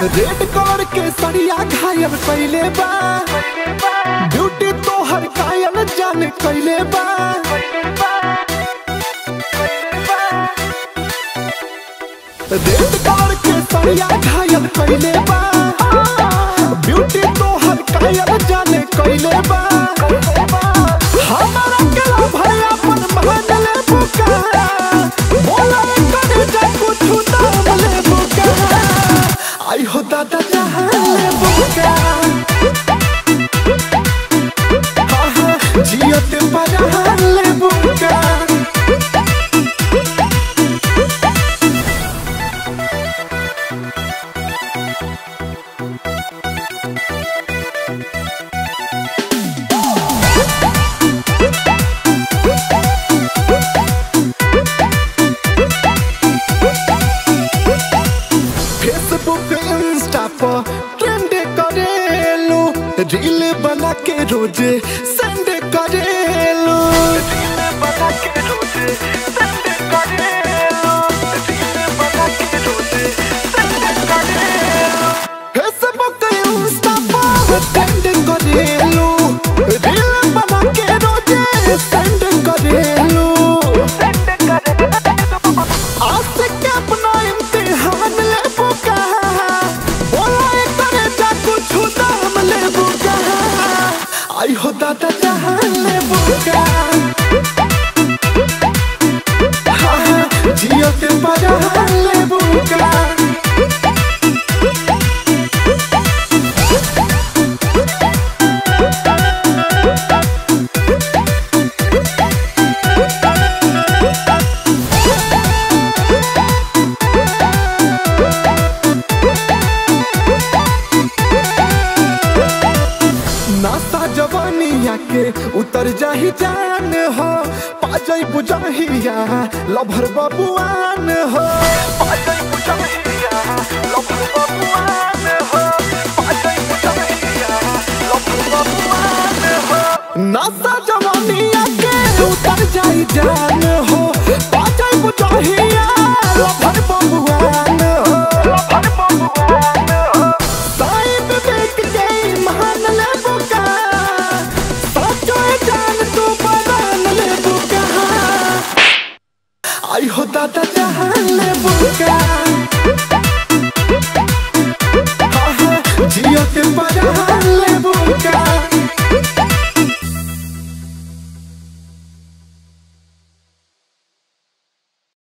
red colour के सड़िया घायल कैले बा ब्यूटी तोहर कायल जान कैले बा रेड कलर के सड़िया घायल कैले बा ब्यूटी तोहर कायल जान कैले बा हमारा गला भैया अपन मान ले बुका बोला करे जा कुछ दाम ले बुका आई हो दादा जहां ले बुका हाँ हाँ जियो ते बजा ले बुका फेसबुक इंस्टा पर ट्रेंड करेलू रील बना के रोज सेंड करेलू फेसबुक इंस्टा पर ट्रेंड करेलू रील बना के रोज सेंड करेलू आज के अपना इम्तिहान ले बुका बोला एक करे जा कुछ दाम ले बुका आई हो दादा जहान ले बुका हाँ हाँ जियो के बजा ले बुका नासा जवानिया के उतर जाही जान हो पाजई बुझाहिया लभर बबुआन हो पाजई बुझाहिया लभर बबुआन हो पाजई बुझाहिया लभर बबुआन हो नासा जवानिया के उतर जाही जान हो पाजई बुझाहिया लभर बबुआन हो लभर बबुआन हो साइब बेट गई महान ले बुका सचो जान तू बदन ले बुका आई हो दादा जहान ले बुका